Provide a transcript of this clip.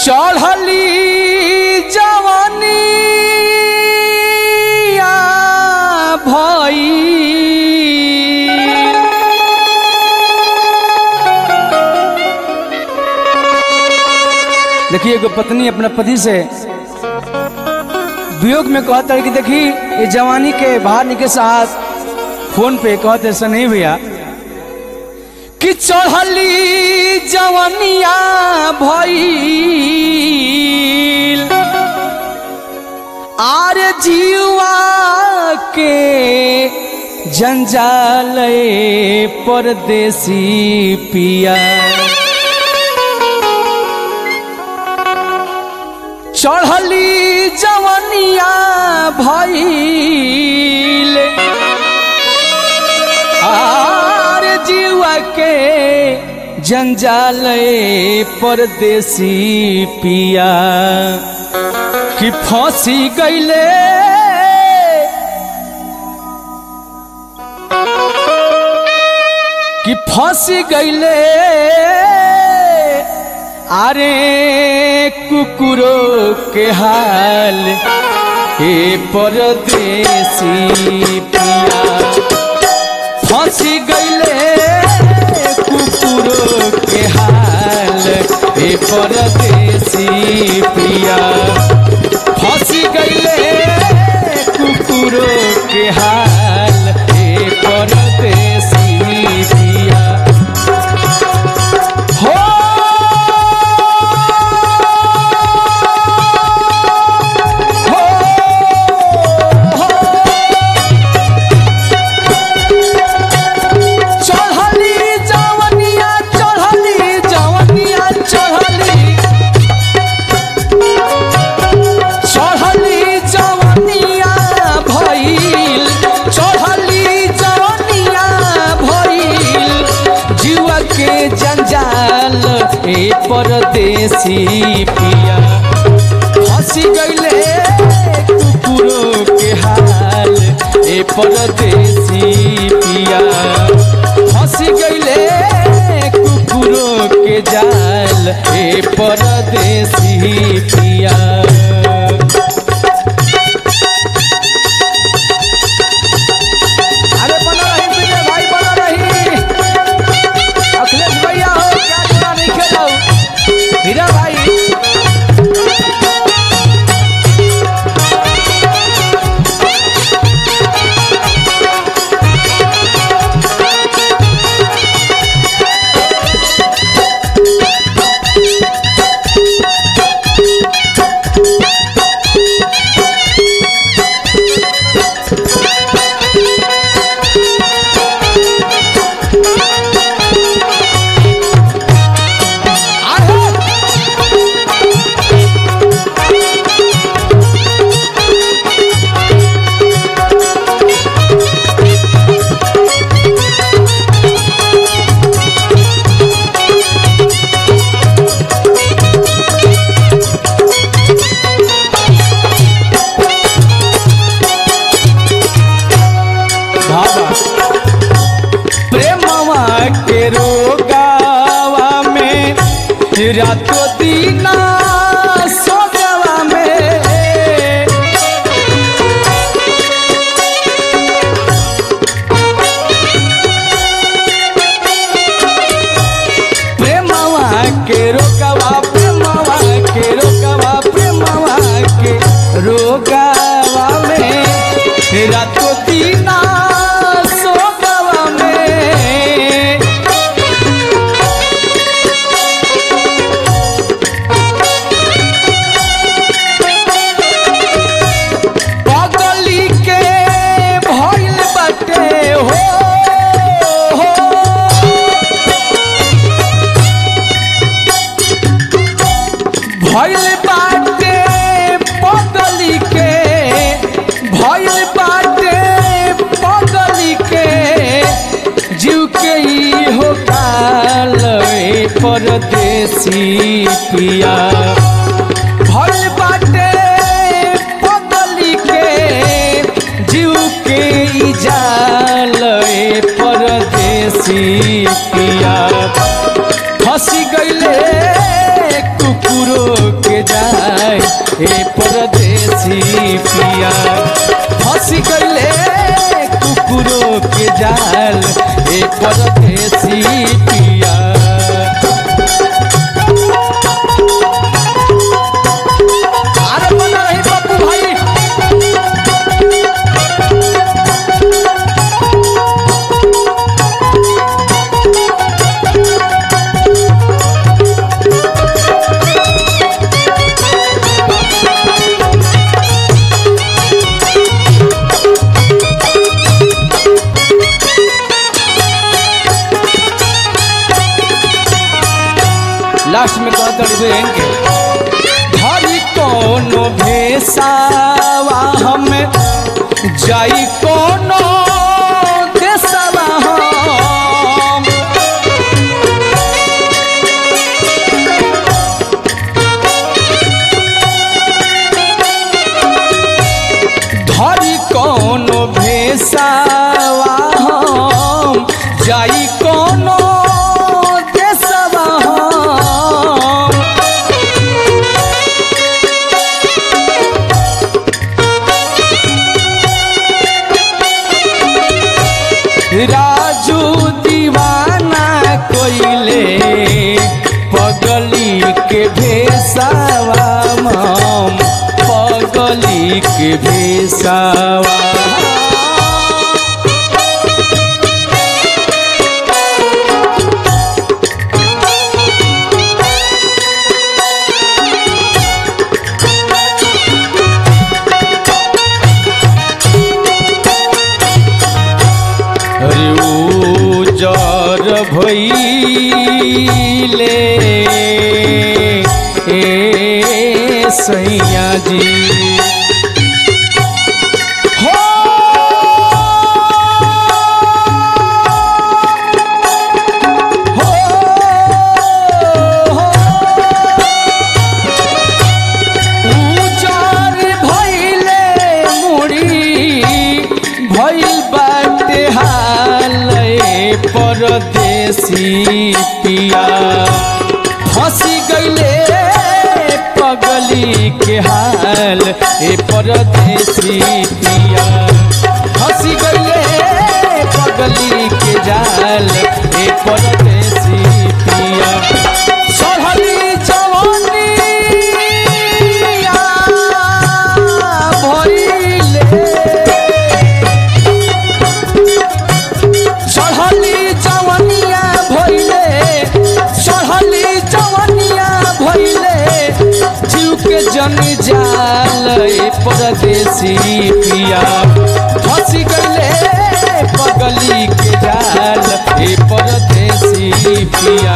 चढ़ली जवानिया भई देखिए एगो पत्नी अपना पति से वियोग में कहता है कि देखी ये जवानी के बाहर निके साथ फोन पे कहते ऐसा नहीं भैया कि चढ़ली जवनिया भइल आर जीवा के जंजाल परदेसी पिया चढ़ली जवनिया भइल आर जीवा के जंजाल परदेसी पिया कि फांसी गईले कि फांसी गईले अरे कुकुरो के हाल हे परदेसी पिया फांसी गईले कुकुरो के हाल हे परदेसी पिया फांसी गईले कुकुरो के हाल हे परदेसी पिया हो चढ़ली जवनिया चढ़ली जवनिया चढ़ली चढ़ली जवनिया भइल चढ़ली जवनिया भइल जीवा के जंजाल ए परदेसी पिया हंसी गईले कुकुरो के हाल ए परदेसी पिया हंसी गईले कुकुरो के जाल ए परदेसी पिया अरे बना रही विजय भाई बना रही अखिलेश भैया हो क्या चुना नहीं खेला हीरा भाई बाबा प्रेमवा के रोगावा में रातो दीना सोगवा में प्रेमवा के रोगावा प्रेमवा के रोगावा प्रेमवा के रोगावा में रातो दीना सोगवा में पगली के भइल बाटे हो हो। भइल बाटे पगली के भइल बाटे पगली के जीव के ई हो काल ए परदेसी पिया भइल बाटे पगली के जीव के ई जाल ए परदेसी पिया फंसी गईले कुकुरो ए परदेसी पिया फंस गईले कुकुरों के जाल ए परदेसी पिया अरे बना रही पप्पू भाई लास्ट में कहता बहन के धरी कोनो भेसावा हमें जाई कोनो देसवा हम धरी कोनो भेसावा हम जाई कोनो देसवा हम राजू दीवाना कोइले पगली के भेसावा मम पगली के भेसावा अरे उजर भइले ए सैया जी हो हो हो उजर भइले मुड़ी भइल बाटे हाल परदेसी पिया फंसी गईले पगली के हाल ए परदेसी पिया फंसी गईले पगली के जाल ए परदेसी पिया चढ़ली जवानिया भइले चढ़ली जवनिया भइले चढ़ली जवनिया भइले जीव के जन जाल ए परदेसी पिया फंसी गईले पगली के जाल ए परदेसी पिया